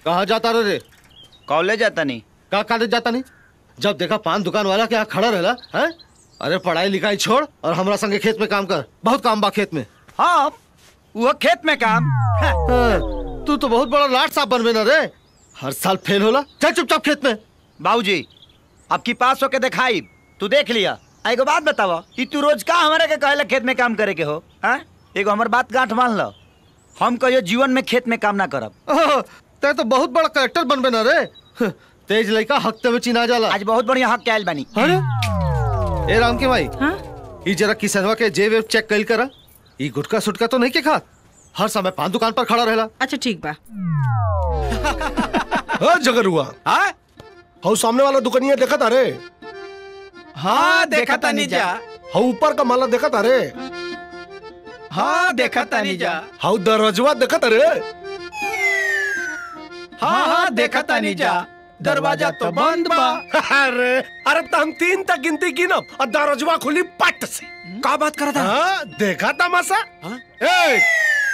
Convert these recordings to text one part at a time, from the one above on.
कहाँ जाता रे रे कॉलेज जाता नहीं कहाँ कॉलेज जाता नहीं जब देखा पान दुकान वाला के यहाँ खड़ा रहला है अरे पढ़ाई लिखाई छोड़ और हमरा संगे खेत में काम कर बहुत काम बा खेत में हाँ वो खेत में काम हाँ, हाँ, तू तो बहुत बड़ा लाट साहब बनबे ना रे हर साल फेल होला चल चुपचाप खेत में बाबूजी अब की पास होके दिखाई तू देख लिया आ, एगो बात बतावा कि तू रोज का हमारे के कहला खेत में काम करे के हो हाँ एगो हमर बात गांठ मान लो हम कहियो जीवन में खेत में काम ना करब ओह, ते तो बहुत बड़ा कलेक्टर बनबे ना रे हं, तेज लड़का हफ्ते में चिना जाला आज बहुत बढ़िया हक के आयल बानी अरे ए राम के भाई हाँ ई जरा किसनवा के जेब वेब चेक कइल करा ई गुटका सुटका तो नहीं के खात हर समय पान दुकान पर खड़ा रहेला अच्छा ठीक बा हाँ जगर हुआ हाँ हाउ सामने वाला दुकानिया देखा था रे हाँ देखा तानी जा हाउ ऊपर का माला देखा था रे हाँ देखा तानी जा हाउ दरवाजवा देखा था रे हाँ हाँ देखा तानी जा दरवाजा तो बंद बा अरे अरे तो हम तीन तक गिनती की ना और दरवाजवा खुली पट से का बात कर था हाँ देखा तमाशा एक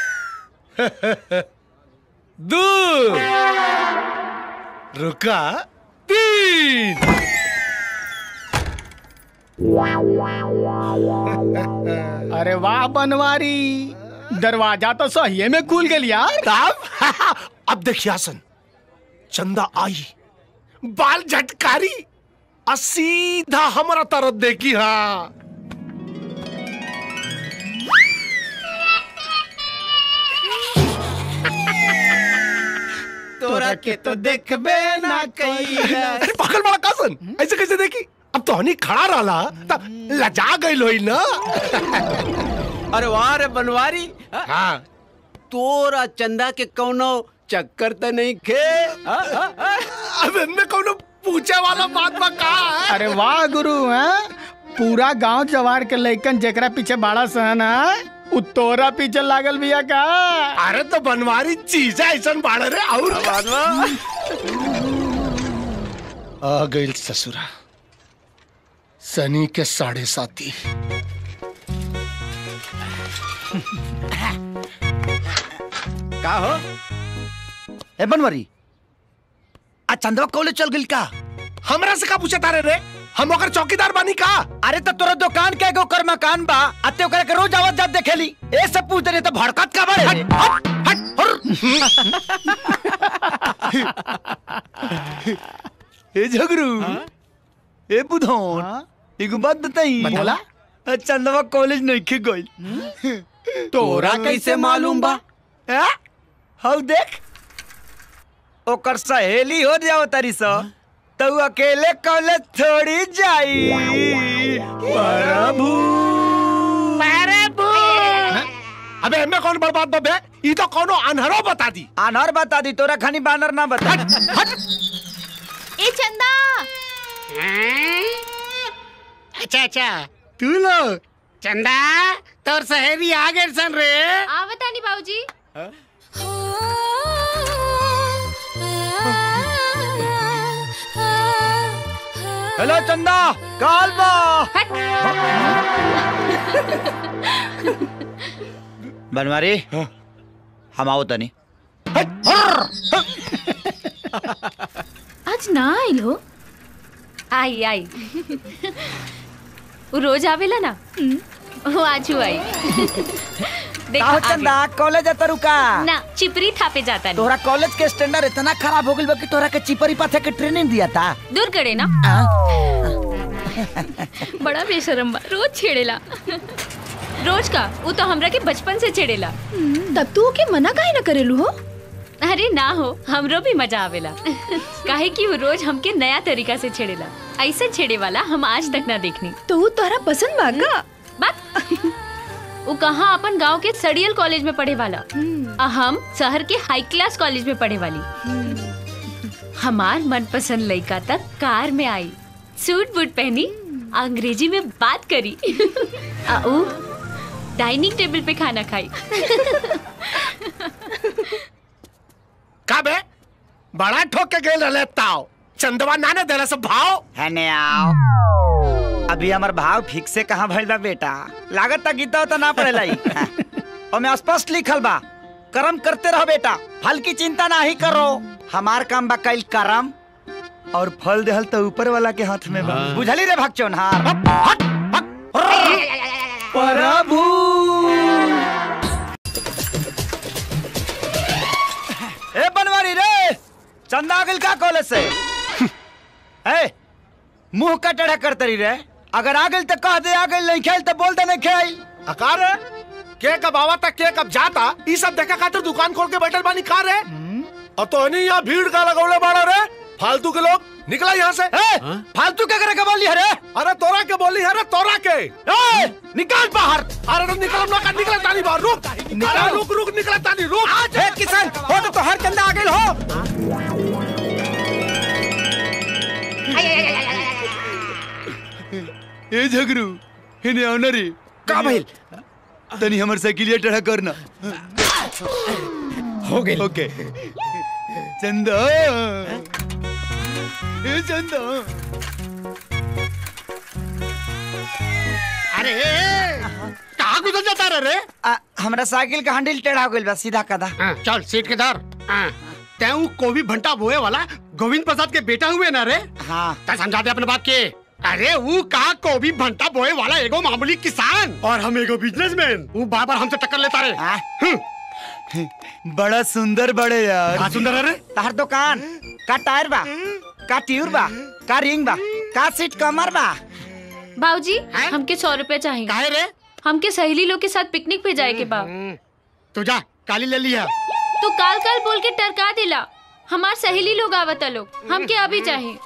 दो रुका तीन अरे वाह बनवारी दरवाजा तो सही में खुल गया यार तब अब देखिए हसन चंदा आई बाल झटकारी और सीधा हमारा तरफ देखी हाँ तोरा के तो देखबे ना कई अरे पागल बड़ा कासन ऐसे कैसे देखी अब तो हनी खड़ा रहा तब लजा गई लोई ना अरे वाह रे बनवारी हाँ तोरा चंदा के कौनो चक्कर तो नहीं खे हाँ, हाँ, हाँ। अब इनमें कौन पूछे वाला बात बा का है अरे वाह गुरु हैं पूरा गांव जवार के लइकन जेकरा पीछे बाड़ा सहन है उ तोरा पीछे लागल बिया का अरे तो बनवारी चीज है ऐसा बाढ़ रे और आ गई ससुरा सनी के साढ़े साथी का हो ए बनवरी आ चंदवा कॉलेज चल गइल का हमरा से का पूछे तारे रे हम ओकर चौकीदार बानी का अरे तो तोरा दुकान के एगो कर मकान बा अते ओकरा के रोज आवत जात देखेली ए सब पूछ रहे तो भड़कत का बड़े रे? हट हट हट ए झगरू ए बुधौन एगो बात बताई बोला आ, चंदवा कॉलेज नहीं के गइल तोरा कैसे मालूम बा हैं? हौ देख ओकर सहेली हो जाओ तारी सा तो उ अकेले कॉलेज थोड़ी जाई प्रभु अबे हमें कौन बर्बाद बबे ई तो कोनो अनहरो बता दी अनहर बता दी तोरा खानी बानर ना बता ए चंदा अच्छा अच्छा तू लोग चंदा तोर सहेली आ गए सन रे आवतानी बाबूजी हेलो चंदा काल बा बनवारी हम आओ तनी आज ना आइल हो आई आई वो रोज आवेला ना वो आज आई देखा काहो आ गई। चंदा कॉलेज आता रुका ना चिपरी थापे जाता नहीं तोहरा कॉलेज के स्टैंडर्ड इतना खराब हो गइल बा कि तोहरा के चिपरी पाथे के ट्रेनिंग दिया था दूर करे ना बड़ा बेशरम बा रोज छेड़ेला रोज का वो तो हमरा के बचपन से छेड़ेला तब तू के मना काहे न करेलू हो अरे ना हो हमरो भी मजा आवेला काहे कि वो रोज हमके नया तरीका से छेड़ेला ऐसा छेड़े वाला हम आज तक ना देखनी तो वो तोहरा पसंद बा का बात वो कहाँ अपन गांव के सड़ियल कॉलेज में पढ़े वाला आ हम शहर के हाई क्लास कॉलेज में पढ़े वाली हमार मनपसंद लड़का तक कार में आई सूट बूट पहनी अंग्रेजी में बात करी आ ऊ डाइनिंग टेबल पे खाना खाई का बे बड़ा ठोक के गइल रहले ताओ चंदवा नाने देला सब भाव है ने आओ अभी हमार भाव ठीक से कहाँ भइल बा बेटा लागत ता गीता तो ना पढ़ेला ई ओमे स्पष्ट लिखल बा कर्म करते रहो बेटा फल की चिंता नहीं करो हमार काम बा कईल करम और फल देहल तो ऊपर वाला के हाथ में बा बुझली रे भगचोनहार हट हट प्रभु ए बनवारी रे चंदा गिल का कॉलेज से ए मुंह का टेढ़ा करते रही रे अगर आ गइल तो कह दे आ गइल नहीं खेल तो बोल दे नहीं खेल अकार है के कब आवा था के कब जाता ई सब देखा खातिर दुकान खोल के बैठल बानी कार है और तो नहीं यहाँ भीड़ का लगौले बाड़ा रे फालतू के लोग निकला यहाँ से ए, फालतू क्या करे बोली है रे अरे तोरा के बोली है रे तोरा के ए, निकाल बाहर अरे तो निकल ना कर निकले तानी बाहर रुक अरे रुक रुक निकले तानी रुक ए, किसान हो तो, तो हर चंदा आ गइल हो ए झगरू इने आना रे का भइल तनी हमर साइकिलिया टेढ़ा करना हो गइल ओके चंदा ए चंदा अरे कहाँ गुजर जाता रे रे आ, हमरा साइकिल का हैंडल टेढ़ा हो गइल बा सीधा कदा हाँ, चल सीट के धर हाँ, तैं कोवी भंटा बोए वाला गोविंद प्रसाद के बेटा हुए ना रे हाँ तै समझा दे अपने बात के अरे वो का कोवी भंटा बोए वाला एगो मामूली किसान और हम एगो बिजनेसमैन वो बार बार हमसे टक्कर लेता रे हाँ। हम्म, बड़ा सुंदर बड़े यार का सुंदर है रे तहर दुकान का टायर बा का ट्यूर बा का रिंग बा का सीट कमर बा बाबूजी हैं? हमके सौ रुपए चाहिए काहे रे हमके सहेली लोग के साथ पिकनिक पे जाए के बा हम्म, तू जा काली ले लिया तू काल काल बोल के टरका दिला हमार सहेली लोग आवता लोग हमके अभी चाहिए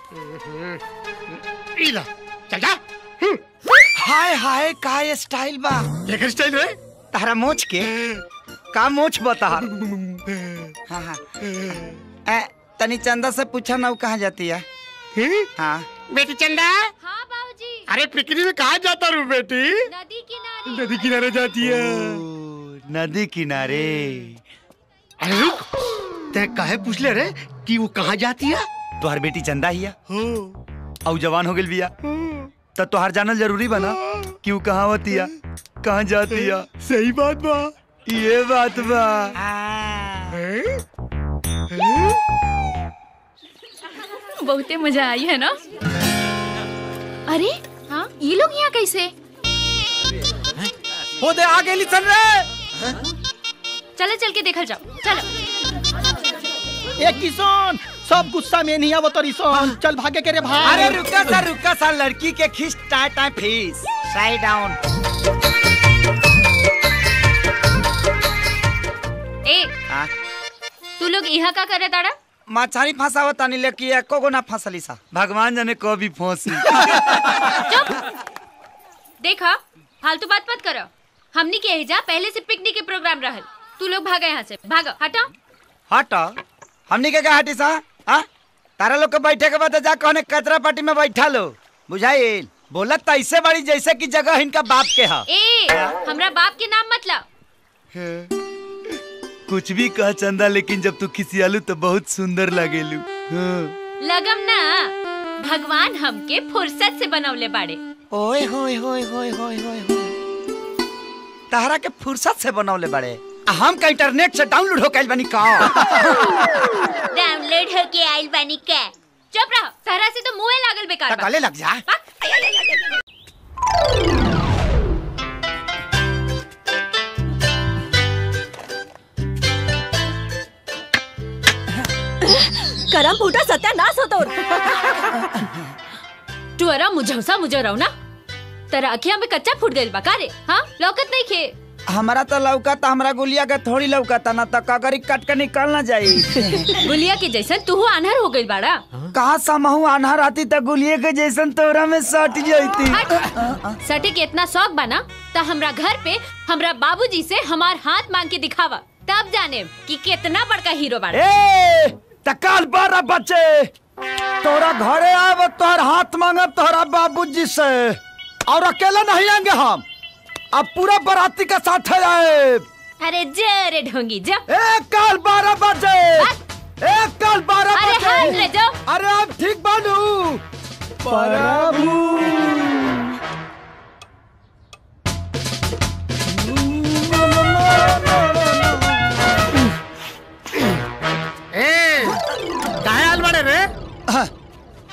इला चल जा हम्म, हाय हाय का ये स्टाइल बा ये स्टाइल रे तारा मोच के का मोच बता हाँ हाँ ए, तनी चंदा से पूछा ना वो कहाँ जाती है हम्म, हाँ बेटी चंदा हाँ बाबूजी अरे पिकनिक में कहा जाता रू बेटी नदी किनारे नदी किनारे जाती है ओ, नदी किनारे अरे रुक ते काहे पूछ ले रे कि वो कहाँ जाती है तुहार बेटी चंदा हिया हो और जवान हो गइल बिया तो तुहार जानल जरूरी बना कि वो कहाँ होतिया कहाँ जातिया सही बात बा ये बात बा बहुते मजा आई है ना अरे हाँ ये लोग यहाँ कैसे हो दे आ गइली सन रे चले चल के देखल जाओ चलो ए किसान सब गुस्सा में नहीं आवत रिसन चल भागे के रे भाई अरे रुका सा रुका सा लड़की के खींच टाय टाय फीस साइड डाउन ए तू लोग यहाँ का करे ताड़ा मछारी फंसावत तानी लेकी एको गो ना फंसली सा भगवान जाने कभी फंसी देखा फालतू बात मत करो हमनी के एजा पहले से पिकनिक के प्रोग्राम रहल तू लोग भागा यहाँ से भागो हटो हट हमनी के का हटी सा हाँ तारा लोग के बैठे के बाद जा कहने कचरा पार्टी में बैठा लो बुझाइल बोलत तो ऐसे बड़ी जैसे कि जगह इनका बाप के है ए हमरा बाप के नाम मत लाओ कुछ भी कह चंदा लेकिन जब तू खिसियालू तो बहुत सुंदर लगेलू हाँ। लगम ना भगवान हमके फुर्सत से बनवले बाड़े ओए होए होए होए होए होए होए तारा के फुर्सत से बनौले बड़े आ हम का इंटरनेट से डाउनलोड हो कैल बनी का डाउनलोड होके आइल बानी के चुप रहो सहरा से तो मुंह लागल बेकार बा। गले लग जा बा। करम फूटा सत्यानाश हो तोर टुअरा मुझौसा मुझो रहो ना तेरा अखिया में कच्चा फूट गइल बा का रे हाँ लौकत नहीं खे हमारा तो लौका था हमारा गुलिया के थोड़ी लौका था ना तो कगरी कट के निकल ना जाई गुलिया के जैसन तू आन्हर हो गइल बाड़ा कहा समहू आन्हर आती तो गुलिये के जैसन तोरा में सट जाती हट। सटे के इतना शौक बना तो हमरा घर पे हमरा बाबूजी से हमार हाथ मांग के दिखावा तब जाने कि कितना बड़का हीरो बाड़ा ए तकाल बारह बच्चे तोरा घरे आब तोहर हाथ मांगब तोहरा बाबूजी से और अकेला नहीं आएंगे हम अब पूरा बराती के साथ आए अरे जरे ढोंगी जा एक काल बारह बजे एक काल बारह अरे हाथ बजे ले जाओ अरे अब ठीक बानू प्रभु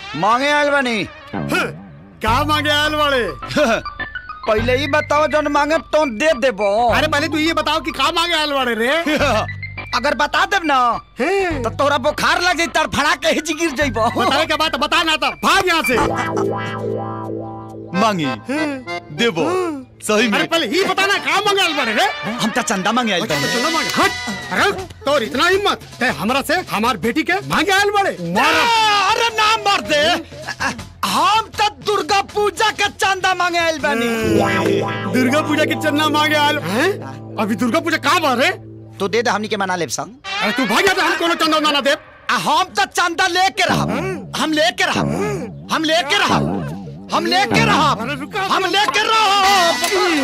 मांगे आयल बनी क्या मांगे आयल वाले पहले ही बताओ जौन मांगे तो दे देबो अरे पहले तू ये बताओ कि का मांगे आयल वाले रे अगर बता देब ना तो तोरा बुखार लग जाई तड़फड़ा के ही गिर जाइबो बताए के बात बता ना था भाग यहाँ से मांगी देबो सही अरे में पहले ही बता ना का मांगे आयल वाले रे हम तो चंदा मांगे आयल अच्छा, बनी चलो मांगे हट अरे तो इतना हिम्मत ते हमरा से हमार बेटी के मांगे आयल वाले अरे ना मर दे हम तो दुर्गा पूजा के चंदा मांगे आयल बनी दुर्गा पूजा की चन्ना मांगे आयल हैं? अभी दुर्गा पूजा कहाँ बार है तो दे दे हमनी के मना लेब संग अरे तू भाग जा हम कोनो चंदा उंदा ना दे आ, हम तो चंदा लेके रहब हम लेके रहब हम लेके रहब हम लेके रहब अरे रुका हम लेके रहब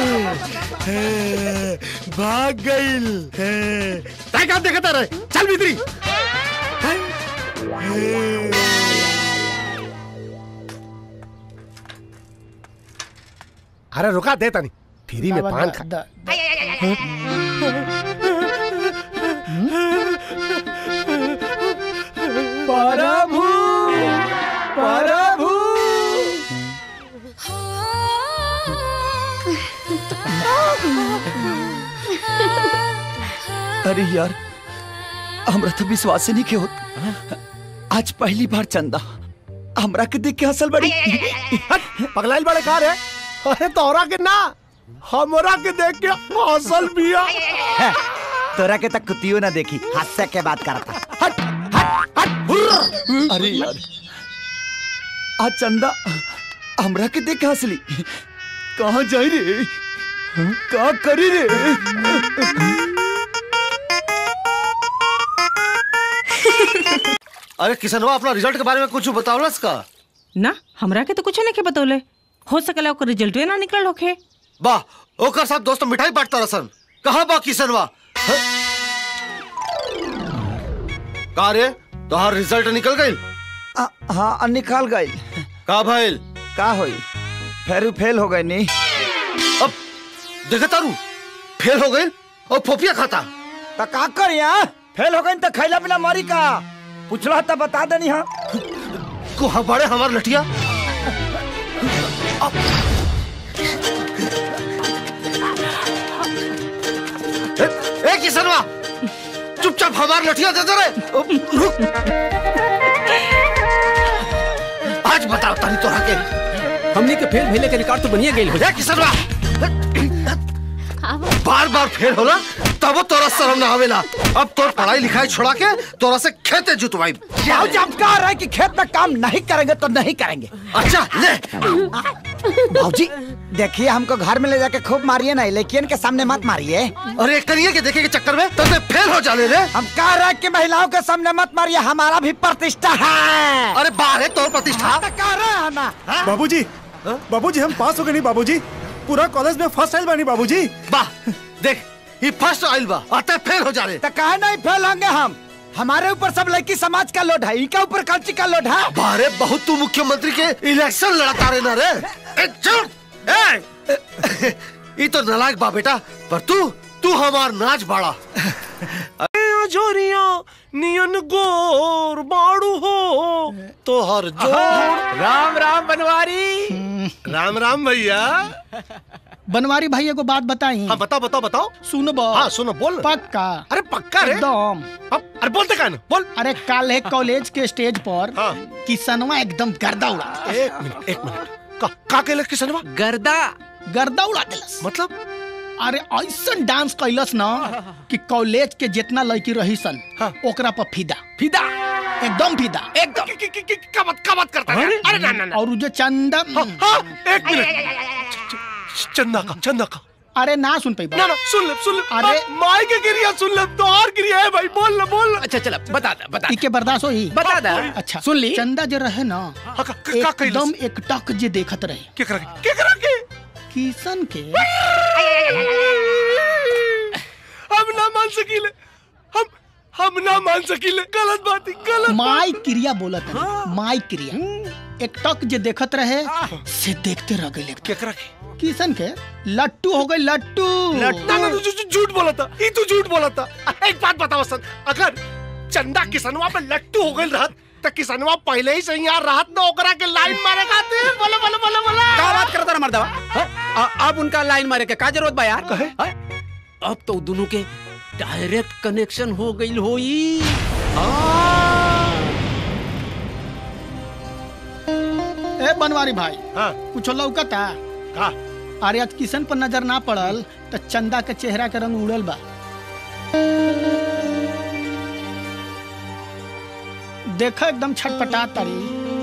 भाग गईल तय का देखता रहे चल भीतरी अरे रुका देता नहीं फ्री में पान खा द- प्रभु प्रभु अरे यार हमरा तो विश्वास ही नहीं के होत आज पहली बार चंदा हमरा के देख के हंसल बड़ी पगलाइल बड़े कार है अरे तोरा के ना हमरा के देख के हौसल बिया तोरा के तक कुतियो ना देखी हास्य के बात करता हट हट हट हुर्र। अरे यार आज चंदा हमरा के देख के हंसली कहाँ जाई रे का करी रे अरे किसनवा अपना रिजल्ट के बारे में कुछ बतावलस का ना हमरा के तो कुछ नहीं के बतौले हो सकला ओकर रिजल्ट ना निकल होखे वाह ओकर साथ दोस्त मिठाई बांटता रसन कहाँ बा किसनवा ह? का रे तोहार रिजल्ट निकल गई आ, हाँ निकाल गई का भइल का होई फेरू फेल हो गई नी अब देखा तारू फेल हो गई और फोफिया खाता तो का कर यहाँ फेल हो गई तो खैला पिला मरी का पूछला तो बता देनी हाँ को हमारे हमार लठिया ए, ए किसनवा चुपचाप हमार लठिया दे दे रे रुक आज बताओ तनी तोरा के हमनी के फेल भेले के रिकॉर्ड तो बनिए गेल हो ए किसनवा बार बार फेल होला तब तोरा शर्म ना आवेला अब तोर पढ़ाई लिखाई छोड़ा के तोरा से खेते जुतवाई जाओ जब कह रहे कि खेत में काम नहीं करेंगे तो नहीं करेंगे अच्छा ले भाजी देखिए हमको घर में ले जाके खूब मारिए ना लेकिन के सामने मत मारिए अरे करिए के देखे के चक्कर में तब फेल हो जाने रे हम कह रहे हैं कि महिलाओं के सामने मत मारिए हमारा भी प्रतिष्ठा है अरे बाहर है तोर प्रतिष्ठा तो कह रहे हैं ना बाबूजी बाबूजी हम पास हो गए नहीं बाबूजी पूरा कॉलेज में फर्स्ट आइल बानी बाबूजी वाह देख ये फर्स्ट आइल बा अतः फेल हो जा रे तो कहे नहीं फेल होंगे हम हमारे ऊपर सब लड़की समाज का लोड है इनके ऊपर कल्ची का लोड है बारे बहुत तू मुख्यमंत्री के इलेक्शन लड़ता रे ना रे ए, चुप ए ये तो नलायक बा बेटा पर तू तू हमार नाच बाड़ा जोरिया नियन गोर बाड़ू हो तो हर जोर राम राम बनवारी राम राम भैया बनवारी भाई एगो बात बताई हाँ बताओ बताओ बताओ सुनबो हाँ सुनो बोल पक्का अरे पक्का रे एकदम अब अरे बोलते का ना बोल अरे कल है कॉलेज के स्टेज पर हाँ। किसनवा एकदम गर्दा उड़ा एक मिनट एक मिनट का का कहले किसनवा गर्दा गर्दा उड़ा दिलस मतलब अरे ऐसा डांस कैलस ना कि कॉलेज के जितना लड़की रही सन हाँ। ओकरा पर फिदा फिदा एकदम फिदा एकदम कि- कि- कि- कि- क्या बात क्या बात करता है अरे ना ना ना और उ जो चंदा हाँ, हाँ एक मिनट च- च- चंदा का चंदा का अरे ना सुन पाई ना ना सुन ले सुन ले अरे- अरे माई के गिरिया सुन ले तो और गिरिया है भाई बोल ले बोल ले अच्छा चला बता दा बता इके बर्दाश्त होई बता दा अच्छा सुन ली चंदा जो रहे ना हाँ, का, का, का कैलस? एकदम एक टक जे देखत रहे क्या करा क्या करा के किशन के हम ना मान सकीले हम हम ना मान सकीले गलत बात है गलत माई क्रिया बोलत है माई क्रिया एक टक जे देखत रहे से देखते रह गए क्या करा के किशन के लट्टू हो गए लट्टू ना ना तू झू- झूठ बोला था ये तू झूठ बोला था एक बात बताओ सन अगर चंदा किसनवा पे लट्टू हो गई रहत तक किसनवा पहले ही से यहाँ राहत न ओकरा के लाइन मारे खातिर बोले बोले बोले बोले का बात करता ना मर्दवा हाँ? अ- अब उनका लाइन मारे के का जरूरत बा यार कहे? हाँ? अब तो दोनों के डायरेक्ट कनेक्शन हो गई होई ए बनवारी भाई हाँ कुछ लौकता का अरे आज किशन पर नजर ना पड़ल तो चंदा के चेहरा के रंग उड़ल बा देखा एकदम छटपटा तारी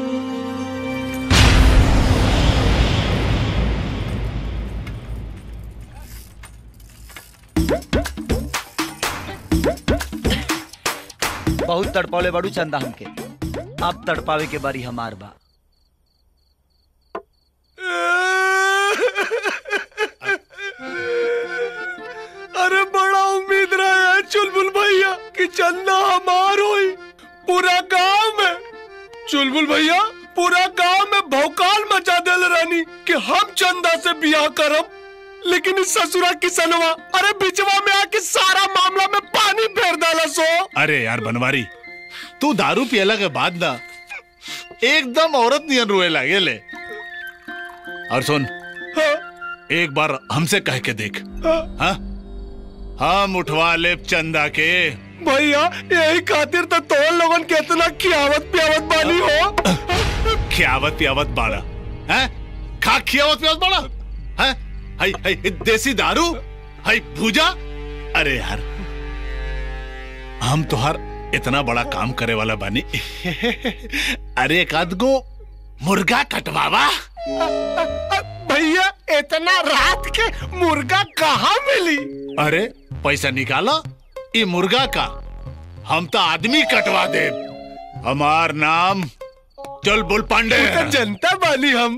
बहुत तड़पौले बड़ू चंदा हमके अब तड़पावे के बारी हमार बा अरे बड़ा उम्मीद रहा है चुलबुल भैया कि चंदा हमार होई पूरा गांव में चुलबुल भैया पूरा गांव में भौकाल मचा देल रानी कि हम चंदा से बियाह करब लेकिन इस ससुरा किसनवा अरे बिचवा में आके सारा मामला में पानी फेर डाला सो अरे यार बनवारी तू दारू पियला के बाद ना एकदम औरत नियन रोए लागे ले और सुन हाँ, एक बार हमसे कह के देख हाँ, हाँ हम उठवा ले चंदा के भैया यही खातिर तो तो लोगन के इतना खियावत पियावत बानी हो खियावत पियावत बाड़ा हैं खा खियावत पियावत बाड़ा हैं हाय हाय देसी दारू हाय भूजा अरे यार हम तोहार इतना बड़ा काम करे वाला बानी अरे एक आध गो मुर्गा कटवावा भैया इतना रात के मुर्गा कहाँ मिली अरे पैसा निकाला ये मुर्गा का हम तो आदमी कटवा दे हमार नाम चल बुल पांडे तो जनता बानी हम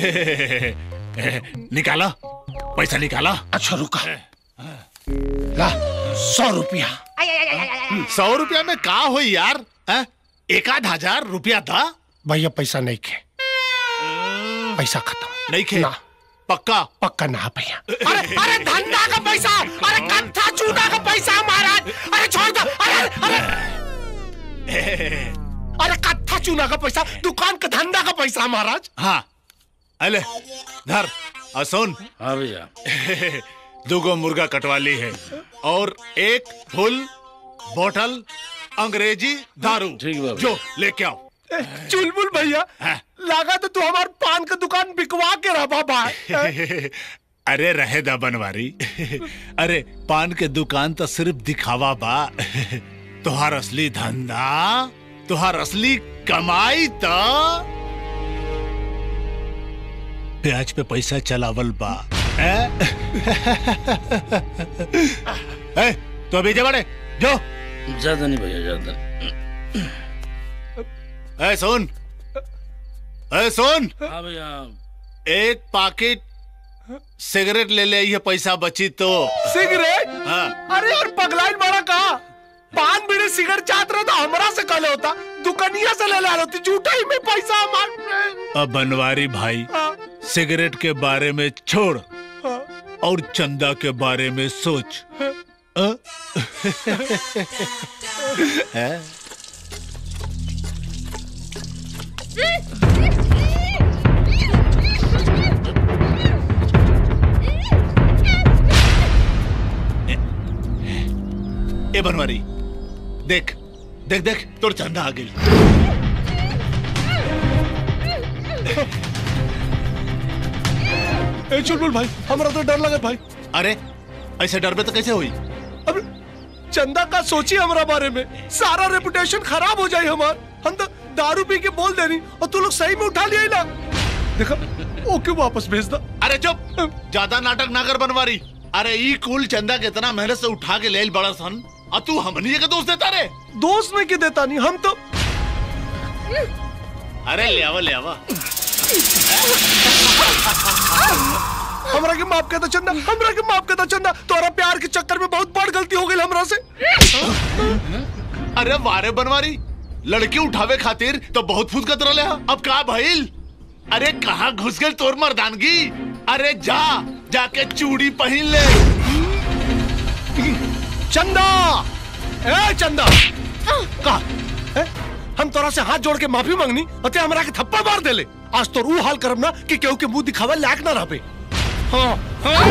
निकाला पैसा निकाला अच्छा रुका ला सौ रुपया सौ रुपया में का हो यार हैं? एक आध हजार रुपया था भैया पैसा नहीं खे पैसा खत्म नहीं खे ना। पक्का पक्का ना भैया अरे अरे धंधा का पैसा अरे कत्था चूड़ा का पैसा महाराज अरे छोड़ दो अरे अरे अरे कत्था चूना का पैसा दुकान का धंधा का पैसा महाराज हाँ अले धर और सुन हाँ भैया दुगो मुर्गा कटवा ली है और एक फुल बोतल अंग्रेजी दारू ठीक बा जो लेके आओ चुलबुल भैया हाँ। लगा तो तू हमार पान का दुकान बिकवा के रहा बाबा अरे रहे दा बनवारी अरे पान के दुकान तो सिर्फ दिखावा बा तुहार असली धंधा तुहार असली कमाई तो ब्याज पे पैसा चलावल बा ए? ए, तो अभी जे बड़े जो ज्यादा नहीं भैया ज्यादा ए सुन ए सुन हाँ भैया एक पाकिट सिगरेट ले ले ये पैसा बची तो सिगरेट हाँ अरे यार पगलाइन बड़ा कहा पान बीड़ी सिगरेट चाहत रहे तो हमरा से कल होता दुकानिया से ले ले होती झूठा ही में पैसा हमार अब बनवारी भाई हाँ, सिगरेट के बारे में छोड़ हाँ। और चंदा के बारे में सोच अ? हैं? ए बनवारी देख देख देख तोर चंदा आ गई ए चुलबुल भाई हमरा तो डर लगे भाई अरे ऐसे डर में तो कैसे हुई अब चंदा का सोची हमरा बारे में सारा रेपुटेशन खराब हो जाए हमार हम तो दारू पी के बोल देनी और तू लोग सही में उठा लिया ही ना देखा ओके वापस भेज दा अरे चुप ज्यादा नाटक ना कर बनवारी अरे ई कुल चंदा के इतना मेहनत से उठा के ले बड़ा सन और तू हमनी के दोस्त देता रे दोस्त में के देता नहीं हम तो अरे ले आवा ले आवा हमरा के माफ कर दो चंदा हमरा के माफ कर दो चंदा तोरा प्यार के चक्कर में बहुत बड़ गलती हो गई हमरा से अरे वारे बनवारी लड़की उठावे खातिर तो बहुत फुदकत रहे अब का भइल अरे कहाँ घुस गई तोर मर्दानगी अरे जा जाके चूड़ी पहन ले चंदा ए चंदा का ए? हम तोरा से हाथ जोड़ के माफी मांगनी अते हमरा के थप्पड़ मार देले आज तोर ऊ हाल करब ना कि केहू के मुंह दिखावे लायक ना रहबे हाँ हाँ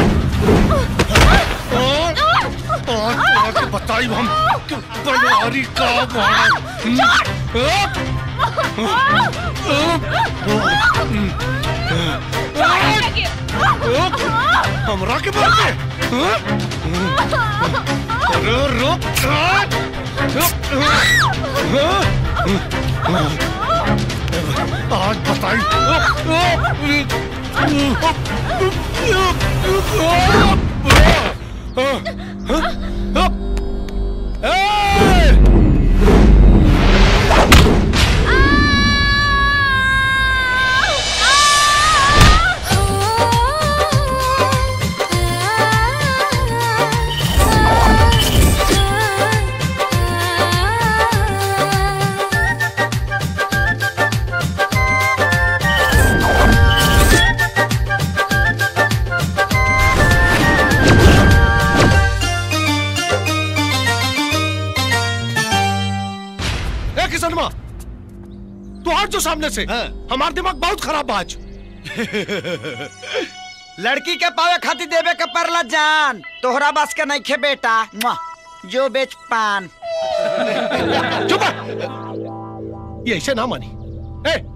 और और तोरा के बताई हम कि बनवारी का बाड़ा हमरा के मार के हाँ? अरे रुक आज बताई ए किसनमा तू हट जो सामने से हमारा दिमाग बहुत खराब बा आज लड़की के पावे खातिर देवे के परला जान तोहरा बस के नहीं खे बेटा मुआ, जो बेच पान चुप रह। ये ऐसे ना मानी ए